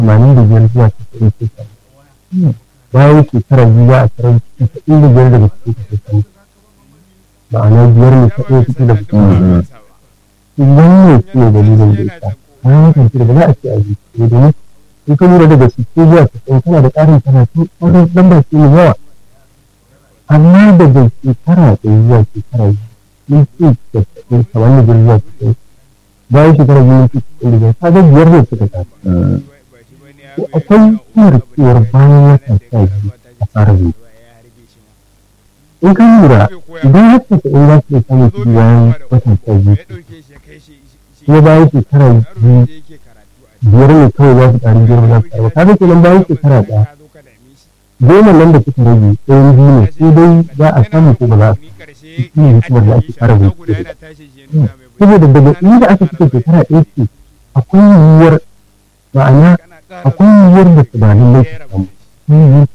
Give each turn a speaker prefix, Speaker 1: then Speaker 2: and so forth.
Speaker 1: tamanin da biyar zuwa casa'in ke samu bayan shekara biyu za a tarar casa'in da biyar daga cikin kashe samu ma'ana biyar ne kaɗai fito da fito wannan shi ne dalilin da ita bayan hakan ce da za a ce a ji ne domin in ka lura daga sittin zuwa casa'in kana da ƙarin karatu wannan lambar ce mai yawa amma daga shekara ɗaya zuwa shekara biyu mun ce casa'in kamar da biyar zuwa casa'in bayan shekara biyu mun ce casa'in da biyar ka ga biyar ne suka tafi to akwai cewar cewar bayan wata sha biyu a fara zuwa in ka lura idan har casa'in za su iya samun kuɗi bayan wata sha biyu kuma bayan shekara biyu biyar ne kawai za su ƙari biyar za su ƙari ka ga kenan bayan shekara ɗaya goma nan da suka rage ɗayan biyu ne sai dai za a samu ko ba za a shi ne hikimar da ake fara bincike da saboda daga inda aka cika shekara ɗaya ce akwai yiwuwar ma'ana akwai yiwuwar da su ba lallai su samu